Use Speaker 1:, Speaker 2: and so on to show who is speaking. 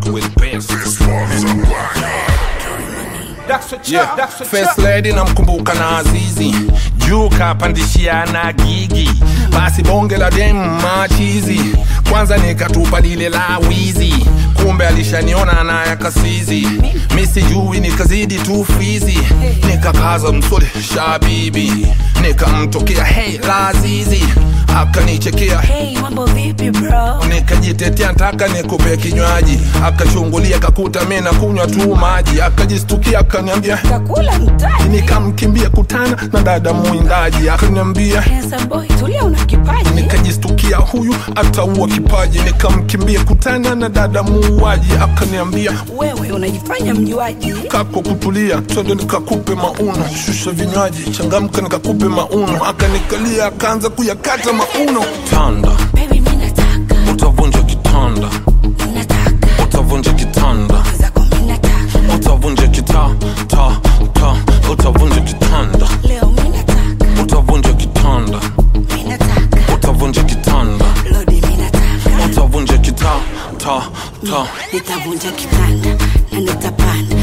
Speaker 1: black with bass. Yeah. First lady namkumbuka na Azizi juu kapandishia na gigi basi bonge la dem machizi kwanza nikatupa lile la wizi kumbe alishaniona na yakasizi mi sijui nikazidi tu fizi nikakaza msole shabibi nikamtokea hey lazizi akanichekea
Speaker 2: Hey, mambo vipi bro?
Speaker 1: nikajitetea ntaka nikupe kinywaji akachungulia kakuta mi na kunywa tu maji akajistukia akaniambia
Speaker 2: Kakula mtaji.
Speaker 1: nikamkimbia kutana na dada mwindaji akaniambia
Speaker 2: Handsome boy, tulia una kipaji.
Speaker 1: nikajistukia huyu ataua kipaji nikamkimbia kutana na dada muuaji akaniambia
Speaker 2: Wewe unajifanya mjuaji.
Speaker 1: kako kutulia twende nikakupe mauno shusha vinywaji changamka nikakupe mauno akanikalia akaanza kuyakata mauno tanda
Speaker 2: Baby, mimi nataka,
Speaker 1: utavunja kitanda
Speaker 2: nataka.
Speaker 1: utavunja kitanda
Speaker 2: Zako mimi nataka.
Speaker 1: utavunja kita ta ta utavunja kitanda
Speaker 2: Leo mimi nataka,
Speaker 1: utavunja kitanda
Speaker 2: mimi nataka.
Speaker 1: utavunja kitanda
Speaker 2: Lodi mimi nataka.
Speaker 1: utavunja kita ta ta
Speaker 2: Nitavunja kitanda na nitapanda